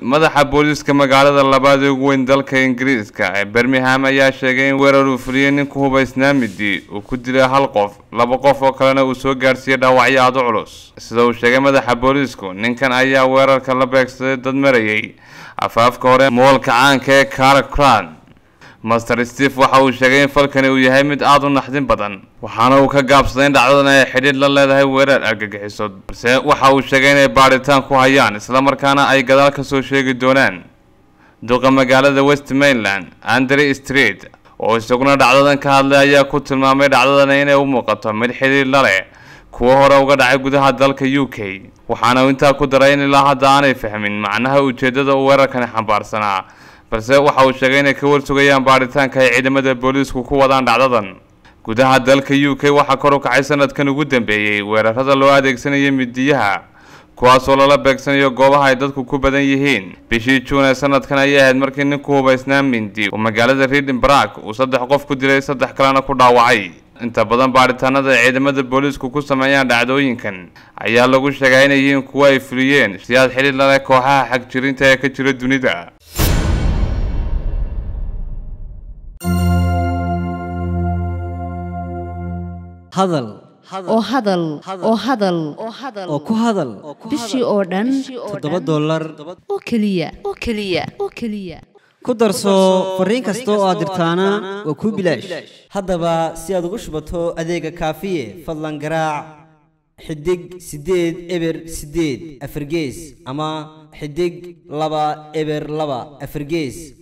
madaxa booliiska magaalada labaad ee ugu weyn dalka ingiriiska ee birmingham ayaa sheegay in weerar uu fuliyey ninku hubaysnaa midi uu ku dilay hal qof laba qof oo kalena uu soo gaarsiiyey dhaawacyo aada u culus sida uu sheegay madaxa booliisku ninkan ayaa weerarka la beegsaday dad marayay afaafka hore moolka caanka ee caracran master steve waxa uu sheegay in falkani uu yahay mid aada u naxdin badan waxaana uu ka gaabsaday in dhacdadan ay xidhiidh la leedahay weerar argagixiso balse waxa uu sheegay inay baadhitaan ku hayaan islamarkaana ay gadaal ka soo sheegi doonaan duqa magaalada west mainland andre street oo isaguna dhacdadan ka hadlay ayaa ku tilmaamay dhacdadan inay u muuqato mid xidhiidh la leh kuwo hore uga dhacay gudaha dalka u k waxaana uu intaa ku daray in ilaa hadda aanay fahmin macnaha ujeedada uu weerarkani xambaarsanaa balse waxa uu sheegay inay ka warsugayaan baadhitaanka ay ciidamada booliisku ku wadaan dhacdadan gudaha dalka u k waxaa kor u kacay sanadkan ugu dambeeyey weerarada loo adeegsanayay midiyaha kuwaasoo lala beegsanayo goobaha ay dadku ku badan yihiin bishii juun ee sanadkan ayay ahayd markii ninku hubaysnaa mindi uu magaalada readinbarg uu saddex qof ku dilay saddex kalena ku dhaawacay inta badan baadhitaanada ay ciidamada booliisku ku sameeyaan dhacdooyinkan ayaa lagu sheegaa inay yihiin kuwo ay fuliyeen siyaad xidhiid laleh kooxaha xagjirinta ee ka jira dunida hadal oo hadal oo hadal oo ku hadal bishii oo dhan toddoba dollar oo keliya oo keliya oo keliya ku darso fariin kasta oo aad dirtaana waa kuu bilaash haddaba si aad ugu shubato adeega kaafiye fadlan garaac xidig siddeed eber siddeed afargees ama xidig laba eber laba afargees